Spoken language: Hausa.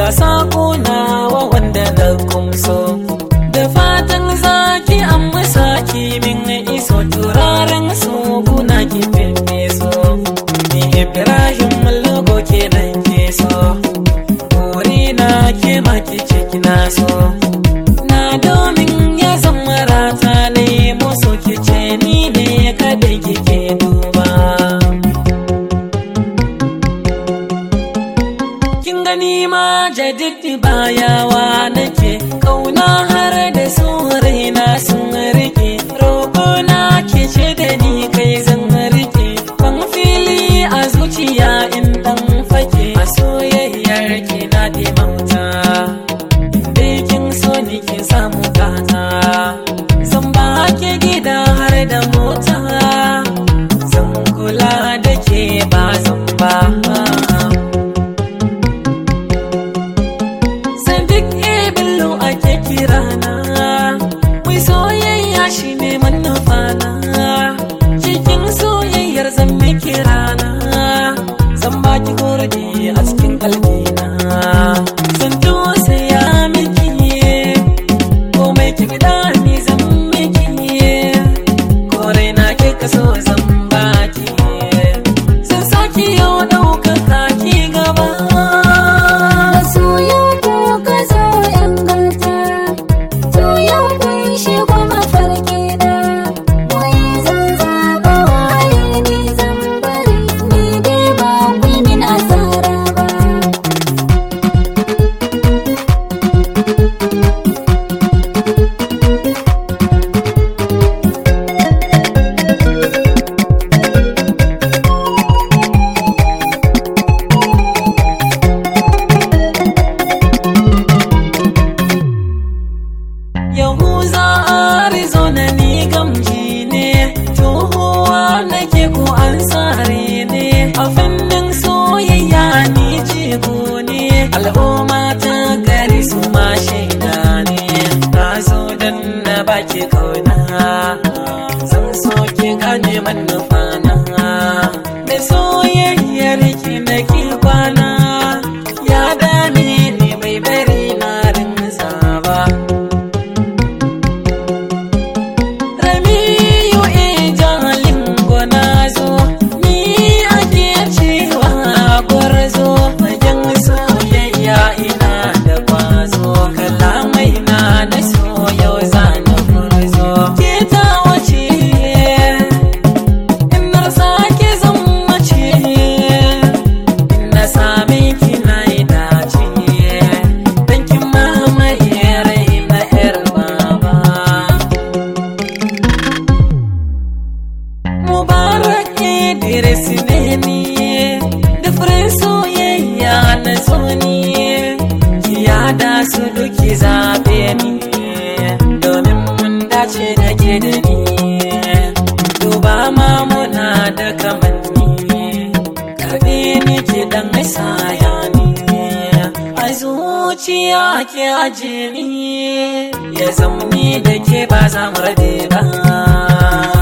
sako nawa wanda na kumso da fatan zaki an masa min iso turaren su guna ki so ni ibrahim logo ke nan ke so buri na ke maki ce kina so na domin ya zama rata ne musu ki ce ni ne kada kike duba kin gani ma jadidi bayawa nake kauna har da su raina sun rike roƙo na ke ce da ni kai zan rike ban fili a zuciya in dan fake a soyayyar ki na mauta inda kin so ni kin samu gata zan ba ke gida har da mota zan kula da ke ba zan ba Sadiq Bello ake kirana Mai soyayya shi ne manufana Cikin soyayyar zan miki rana Zan baki gurbi a cikin kalbina Zan tausaya miki Komai ki fida ni zan miki Kore na ke kaso zan baki Zan saki yau ɗaukaka ki gaba Da soyan ku ka zo ‘yan gata, soyan kun shigo mafarki na. Wai zan zaɓa waye ni zan bari, ni dai ba ku min asara ba. Yahuza Arizona ni gamji ne, tuhuwa nake ko an tsare ne, a fannin soyayya ni jigo ne, al'umma ta gari su ma shaida ne, na zo don na baki kauna, zan so ki gane manufana, da soyayyar ki na ki kwana, ya dame ni bai bari na rinsa ba. Ramiyu ijalin gwana-zo, ni ake cewa gwarzo, fagen soyayya ina da kwazo, kalamai na na so yau zana furzo. Ke ta wace, in na sake zan mace, in na same ki na yi dace, dan kin mamaye rai na 'yar baba. Mubarak Idris ne ni da furen soyayya na tsoni kiya da su duki zaɓe ni domin mun dace da ke da ni duba ma muna da kamanni karɓe ni ki dan saya ni a zuciya ke aje ni ya zamni da ke ba za mu rabe ba